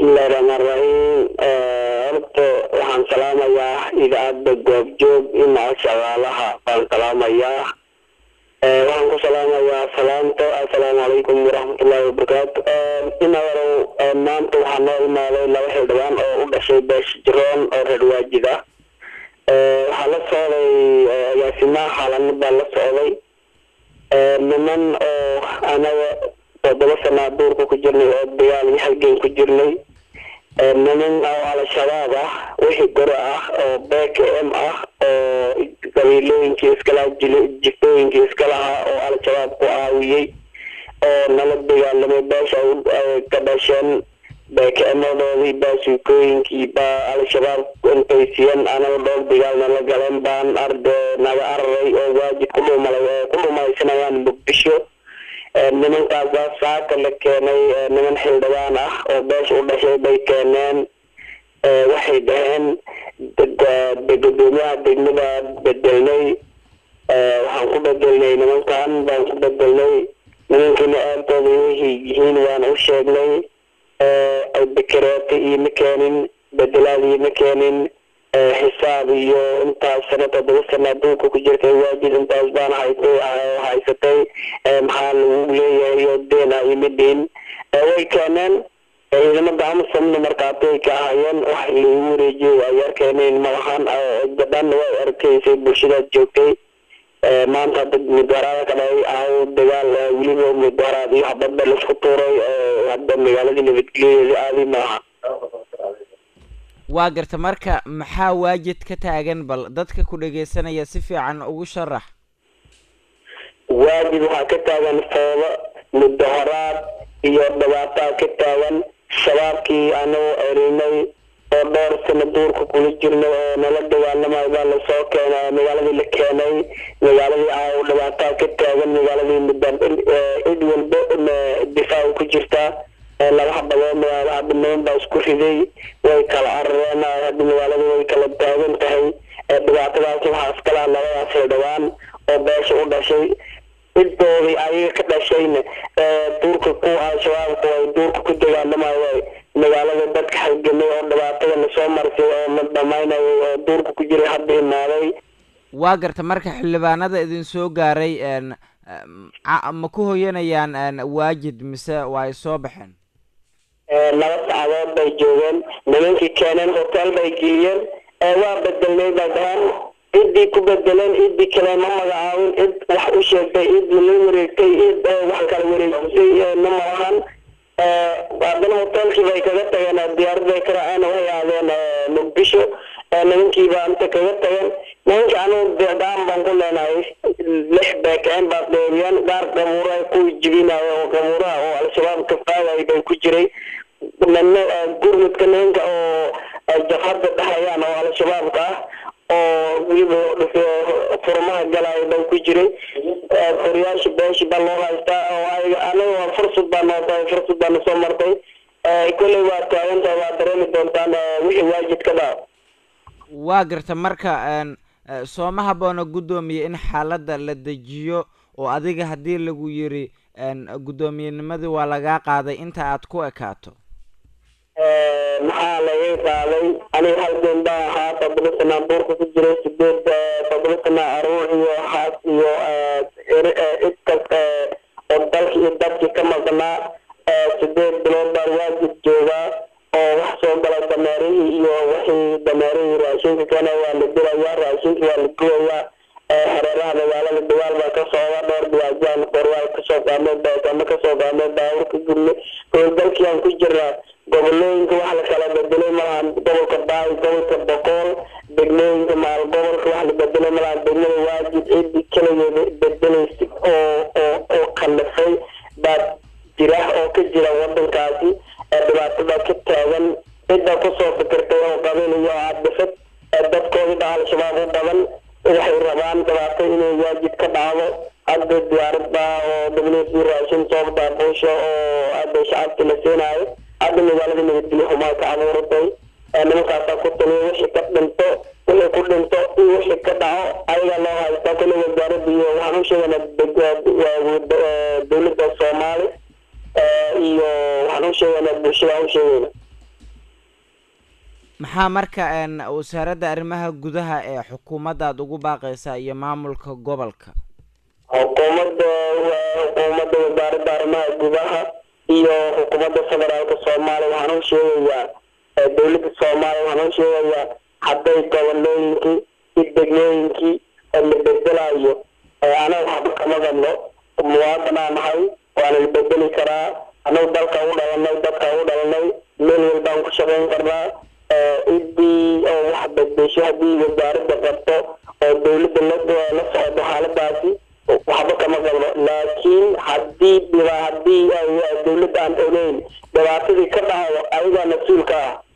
bismillahi raxmaan raxiim horta waxaan salaamayaa idaacadda goobjoog inaca shaqaalaha baan salaamayaa waxaan ku salaamayaa salaamta assalaamu calaykum waraxmatullahi wabarakaatu inawarow maanta waxaa noo imaaday laba xildhibaan oo u dhashay beesh jiroon oo reer waajid ah waxaa la socday agaasimaha xaalano baa la socday niman oo anaga toddoba sanaa duurka ku jirnay oo dagaal iyo halgan ku jirnay niman oo al-shabaab ah wixii gore ah oo b k m ah oo qabiilooyinkii iskalaha jiftooyinkii iskalahaa oo al-shabaab ku caawiyey oo nala dagaalamay beesha ka dhasheen beekemadoodii baasuukooyinkii baa al-shabaab intay siiyeen anaga dhowr dagaal nala galeen baan arde naga araray oo waajid ku dhumalay oo ku dhumaysanayaan muqdisho nimankaasaa saaka la keenay niman xildhibaan ah oo beesha u dhashay bay keeneen waxay dhaheen gudoomiyaha degmada bedelnay waxaan ku bedelnay nimankan baan ku bedelnay nimankiina aabtooda waxay yihiin waan u sheegnay bekareeta ioma keenin bedelaad ioma keenin xisaab iyo intaas sana toddoba sana adduunka ku jirtay waajid intaas baan haytay haysatay maxaa lagu leeyahay oo deena ima dhihin way keeneen ciidamada amasomna markaatay ka ahayeen wax lagu wareejiyay ay arkeeneen malahan gabdhan way arkaysay bulshadaad joogtay maanta dad mudaharaada ka dhacay ahaw dagaal weliba mudaharaad iyo habadba laisku tuuray hadda magaaladii nabadgelyadeeda aadi maaha waa garta marka maxaa waajid ka taagan bal dadka ku dhageysanaya si fiican ugu sharax waajid waxaa ka taagan foodo mudaharaad iyo dhibaataa ka taagan shabaabkii anagoo erinay oo dhowr sano duurka kula jirnay oo nala dagaalamayo baa lasoo keenay magaaladii la keenay magaaladii aaw dhibaataa ka taagan magaaladii mudda cid walba difaac ku jirtaa laba habadood magaalo hadda niman baa isku riday way kala carareen hadda magaalada way kala taagan tahay dhibaatadaas waxaa iskalaha labadaas xildhibaan oo beesha u dhashay ciddoodii ayaga ka dhashayna duurka ku al-shabaabku ay duurka ku dagaalamayo magaalada dadka halgamay oo dhibaatada lasoo marsay oo la dhamaynayay oo duurka ku jiray hadda imaaday waa garta marka xildhibaanada idin soo gaaray ma ku hoyanayaan waajid mise waa ay soo baxeen laba saacadood bay joogeen nimankii keeneen hotel bay geliyeen waa bedelnay bay dhahaan ciddii ku bedeleen ciddii kale ma magacaabin cid wax u sheegtay cid la wareegtay cid wax kala wareejisay ma malahan haddana hotelkii bay kaga tageen diyaaraday ka raaceen waxay aadeen muqdisho nimankii baa inta kaga tageen nimankii anugu deedaan baan ku leenahay lix beekeen baa dheeriyeen gaar qabuuro ay ku jibinayo oo qabuuraha oo al-shabaab ka faagay bay ku jiray nina gurmudka nimanka oo jafhadda dhexayaan oo al-shabaabka ah oo weliba furmaha galaayo baa ku jiray furiyaasha beeshi baa loo haystaa oo ayaga anaga waa fursad baa noo tahay fursad baa nasoo martay kolley waa taagantahay waa dareemi doontaan wixii waajid ka dhaco waa garta marka sooma haboona guddoomiye in xaaladda la dejiyo oo adiga haddii lagu yiri guddoomiyenimadi waa lagaa qaaday inta aad ku ekaato maxaa laga qaaday aniga halgan baa ahaa toddoba sanaa duurka ku jiray sideed toddoba sanaa aruur iyo xaas iyo cidkas oo dalki iyo dadkii ka maqnaa sideed bilood baan waajid joogaa oo wax soo gala dameerihii iyo wixii dameerihii raashinka keena waa la dilayaa raashinka waa la gubayaa hareeraha magaalada dagaal baa ka socda dhowr dhiwaajaan qoryaal kasoo qaadnay beekama kasoo qaadnay baawur ka gubnay howlgalkii aan ku jirnaa gobolooyinka wax la kala bedelay malaha gobolka baay gobolka boqool degmooyinka maal gobolka wax la bedelay malaha degmada waajid ciddii keligeeda bedelaysa oo oo oo kallifay baa jira oo ka jira wadankaasi dhibaatada ka taagan cidda kusoo fikirtay oo qabiil iyo cadifad dadkoodii baa al-shabaab u badan waxay rabaan dhibaato inay waajid ka dhacdo hadda diyaarad baa oo dabnesi raashin soo daabuusha oo hadda shacabki la siinaayo hadda magaalada nabadgelyo xumaa ka abuuratay nimankaasaa ku taliya wixii ka dhinto wixii ku dhinto iyo wixii ka dhaco ayagaa loo haystaa kule wasaaradda iyo waxaan u sheegaynaa dowladda soomaali iyo waxaan u sheegaynaa bulshada aan u sheegayna maxaa marka wasaaradda arrimaha gudaha ee xukuumaddaad ugu baaqaysaa iyo maamulka gobolka xukuumadda xukuumadda wasaaradda arrimaha gudaha iyo xukuumadda federaalka soomaaliya waxaan u sheegayaa dowladda soomaaliya waxaan u sheegayaa hadday gobolooyinkii iyo degmooyinkii la bedelayo anaga waxba kama qabno muwaadinaa nahay waana la bedeli karaa anagu dalka u dhalanay dadka u dhalanay meel walbaan ku shaqayn karnaa cidii oo wax bedesho haddii wasaaradda qabto oo dowladda la socdo xaaladaasi waxba kama qabno laakiin haddii haddii dowladda aan ogeyn dhibaatadii ka dhacdo ayagaa mas-uulka ah